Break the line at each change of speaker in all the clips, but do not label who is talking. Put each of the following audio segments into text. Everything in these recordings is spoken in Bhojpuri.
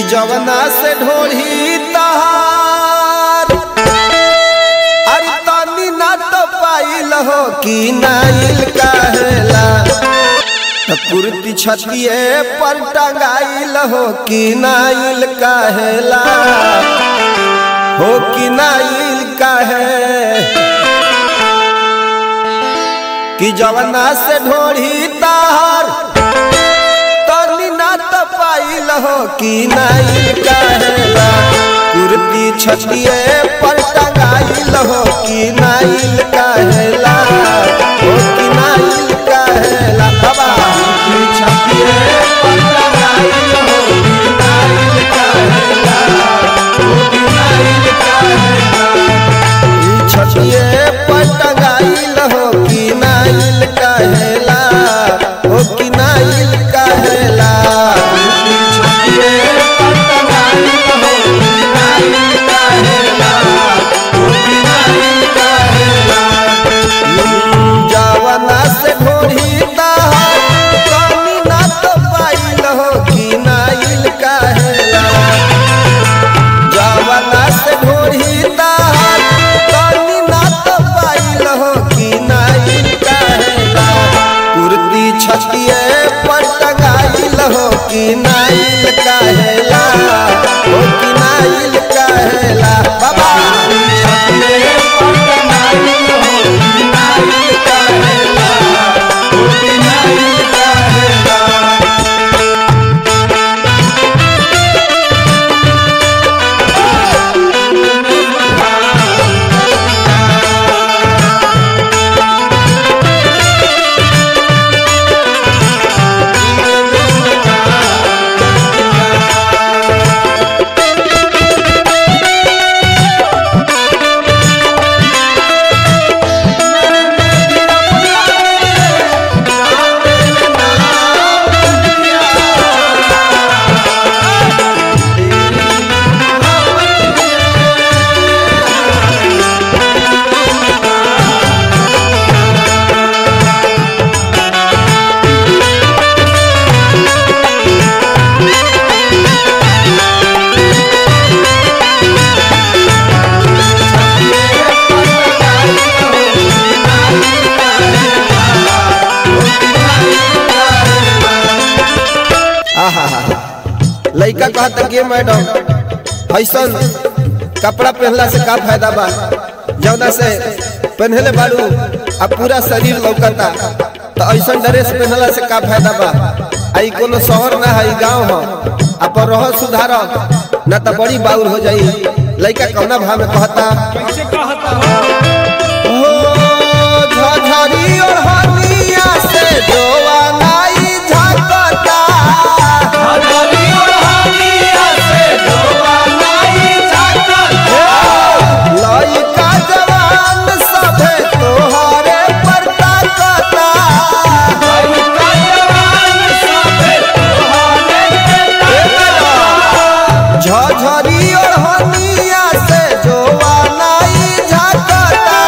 जवना से ढोढ़ी तहार अरे तनी ना तो पाइल हो कि नाइल काहेला त कुर्ती छतिए पर टंगाइल हो कि नाइल काहेला हो कि नाइल काहे कि जवना से ढोढ़ी तार तनी ना तो पाइल हो कि नाइल काहेला कुर्ती छतिए पर टंगाइल हो कि नाइल काहेला हो कि नाइल काहेला बाबा कुर्ती छतिए पर टंगाइल हो कि नाइल काहेला हो कि नाइल काहेला ई छतिए पर टंगाइल हो कि नाइल काहेला हो कि नाइल काहेला ई छतिए पर टंगाइल हो कि नाइल काहेला हो कि नाइल काहेला जवना से ढोढ़ी ताहार कमी ना तो पाइल हो कि नाइल काहेला जवना से ढोढ़ी ताहार कमी ना तो पाइल हो कि नाइल काहेला कुर्ती छतिए पर टंगाइल हो कि नाइल काहेला हो कि नाइल काहेला बाबा छतिए पर टंगाइल हो कि नाइल काहेला हो कि नाइल काहेला लइका कहता कि मैडम ऐसन कपड़ा पहनला से का फायदा बा जौना से पहनले बाड़ू आ पूरा शरीर लौकता तो ऐसन ड्रेस पहनला से का फायदा बा आई कोनो शहर ना है गांव हो अपन रह सुधार ना तो बड़ी बाउर हो जाई लइका कौना भाव में कहता
कैसे कहता हो
हो झझरी और हनिया से जोवा नाई झकता लइका जवान सभे तोहरे पर ताकता झझरी और हनिया से जोवा नाई झकता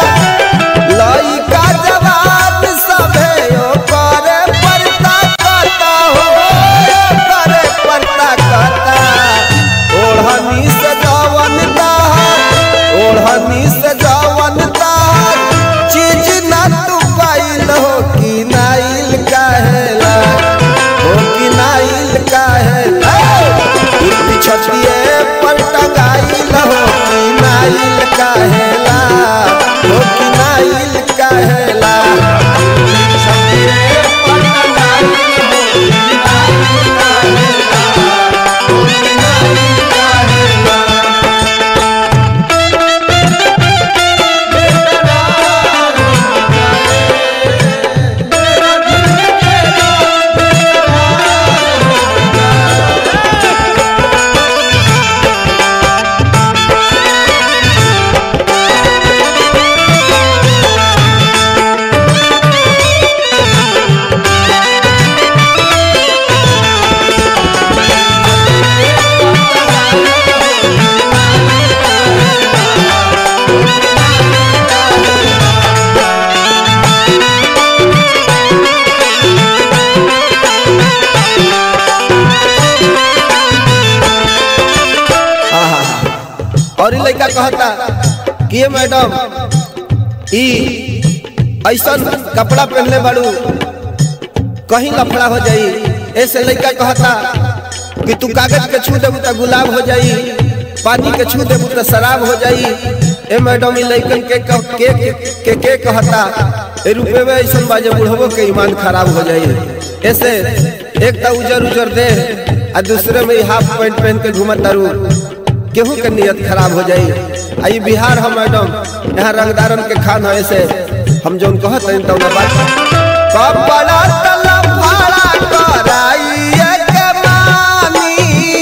और ई लड़का कहता कि ये मैडम ई ऐसा कपड़ा पहनले बाड़ू कहीं लफड़ा हो जाई ऐसे लड़का कहता कि तू कागज के छू देबू तो गुलाब हो जाई पानी के छू देबू तो शराब हो जाई ए मैडम ई लड़कन के क- के के के, के कहता ए रुपये में ऐसा बाजे बुढ़बो के ईमान खराब हो जाई ऐसे एक तो उजर उजर दे आ दूसरे में ई हाफ पैंट पहन के घूमत तारू केहू के नियत खराब हो जाई आ ई बिहार हम मैडम यहाँ रंगदारन के खान है ऐसे हम जौन कहत हैं तौन बात कपड़ा तला भाड़ा कराइए के मानी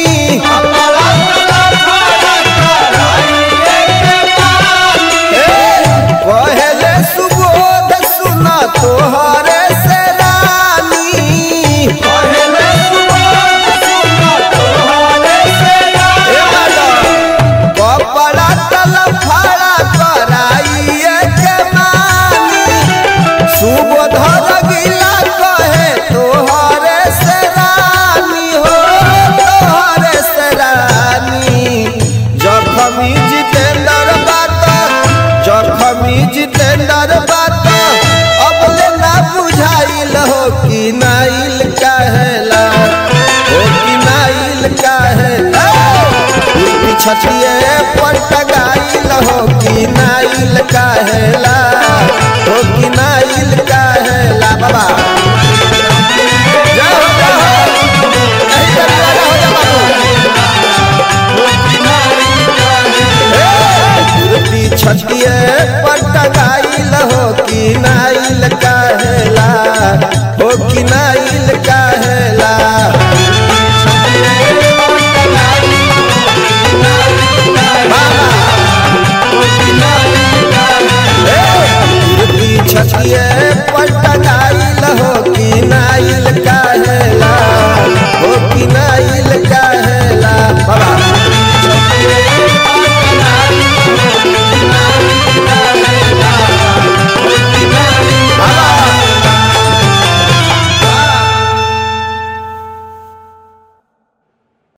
पहले सुबोध सुना तोहरे से रानी पहले सुबोध सुना तोहरे से रानी कपड़ा तल फाड़ा कराइए के मानी सुबोध रगिला कहे तोहरे से रानी हो तोहरे से रानी जखमी जितेंद्र बात जखमी जितेंद्र बात अब ले ना बुझाइल हो कि नाइल कहेला हो कि नाइल कहेला छठिए पर टगाइल हो कि नाइल कहेला